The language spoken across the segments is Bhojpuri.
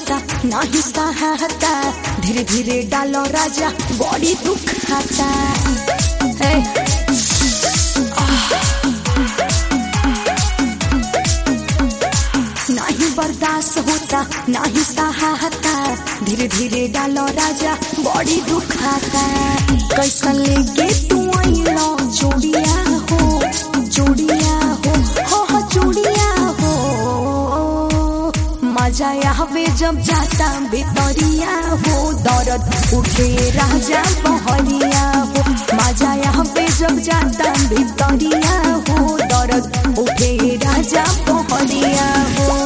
होता नाही सहाता धीरे धीरे डालो राजा बॉडी दुखाता हे नहीं बर्दाश्त होता नहीं सहाता धीरे धीरे डालो राजा बॉडी दुखाता कैसा लेके तू आइलो जोड़िया हो जोड़िया हो हो हो जोड़िया हो मजा आवे जब जाता भितरिया हो दर्द उठे राजा बहरिया हो मजा आवे जब जाता भितरिया हो दर्द उठे राजा बहरिया हो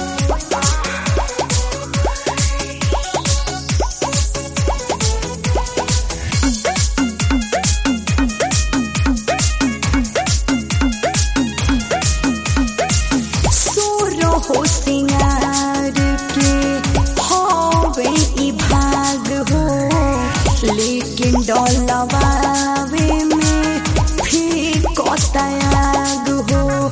सोरो हो सिंगार के होवे ई भाग हो लेकिन डोलवावे में फिर कोतायाग हो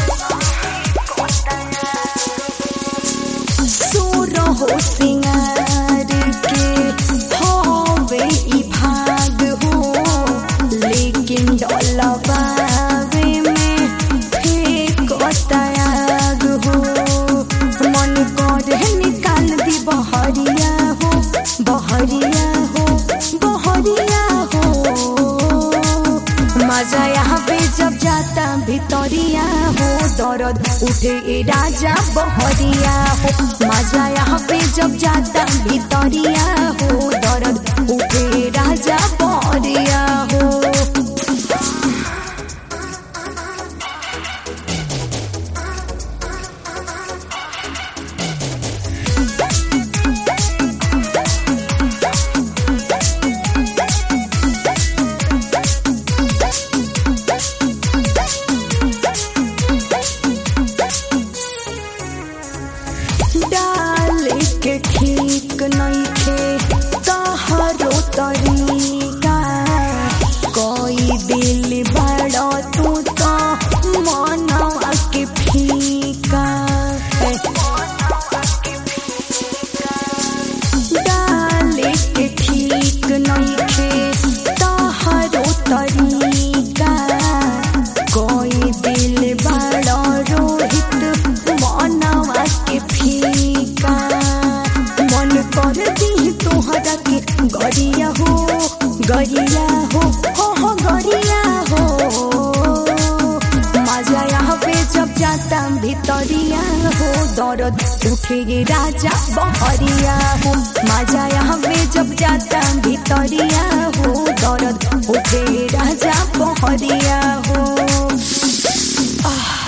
सोरो हो सिंगार के होवे ई भाग हो लेकिन डोलवावे में फिर कोतायाग हो मन करे निकाल दी बहरिया हो बहरिया हो बहरिया हो मजा यहाँ पे जब जाता भितरिया हो दर्द उठे ए राजा बहरिया हो मजा यहाँ पे जब जाता भितरिया हो दर्द उठे ए राजा बहरिया हो डाल के ठीक नइखे तहरो तरीका कोई दिल बड़ा तू तो मनवा के फीका डाल के ठीक नइखे तहरो तरीका कोई दिल बड़ा रोहित मनवा के फीका मन कर दी तोहरा के गरिया हो गरिया हो हो हो गरिया हो मजा यहाँ पे जब जाता भितरिया हो दर्द उठे राजा बहरिया हो मजा यहाँ पे जब जाता भितरिया हो दर्द उठे राजा बहरिया हो आह